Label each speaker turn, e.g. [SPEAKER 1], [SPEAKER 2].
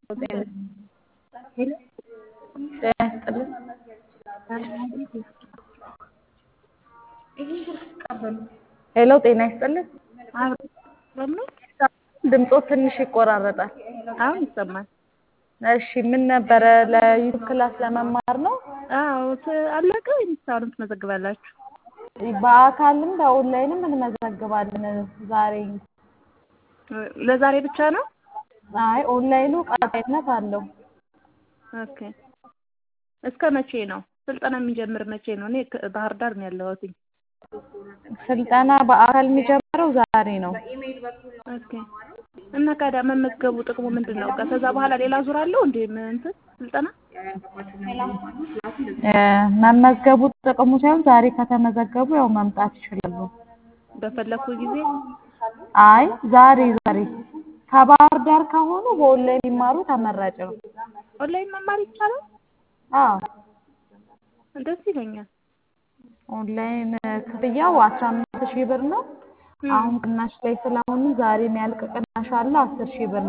[SPEAKER 1] ጤና ይስጥልን። ሄሎ ጤና ይስጥልን። ድምፆ ትንሽ ይቆራረጣል።
[SPEAKER 2] አሁን ይሰማል።
[SPEAKER 1] እሺ ምን ነበረ? ለዩቱብ ክላስ ለመማር ነው?
[SPEAKER 2] አዎ አለቀ ወይስ አሁንም ትመዘግባላችሁ?
[SPEAKER 1] በአካልም በኦንላይንም እንመዘግባለን ዛሬ።
[SPEAKER 2] ለዛሬ ብቻ ነው?
[SPEAKER 1] አይ ኦንላይኑ ቀጣይነት አለው።
[SPEAKER 2] ኦኬ እስከ መቼ ነው? ስልጠና የሚጀምር መቼ ነው? እኔ ባህር ዳር ነው ያለሁት።
[SPEAKER 1] ስልጠና በአካል የሚጀምረው ዛሬ ነው።
[SPEAKER 2] ኦኬ እና ካዳ መመዝገቡ ጥቅሙ ምንድን ነው? ከዛ በኋላ ሌላ ዙር አለው እንዴ እንትን ስልጠና?
[SPEAKER 1] መመዝገቡ ጥቅሙ ሳይሆን ዛሬ ከተመዘገቡ ያው መምጣት ይችላሉ።
[SPEAKER 2] በፈለኩ ጊዜ
[SPEAKER 1] አይ ዛሬ ዛሬ ከባህር ዳር ከሆኑ በኦንላይን ቢማሩ ተመራጭ ነው።
[SPEAKER 2] ኦንላይን መማር ይቻላል?
[SPEAKER 1] አዎ
[SPEAKER 2] ደስ ይለኛል።
[SPEAKER 1] ኦንላይን ክፍያው አስራ አምስት ሺህ ብር ነው። አሁን ቅናሽ ላይ ስለሆኑ ዛሬ የሚያልቅ ቅናሽ አለ አስር ሺህ ብር ነው።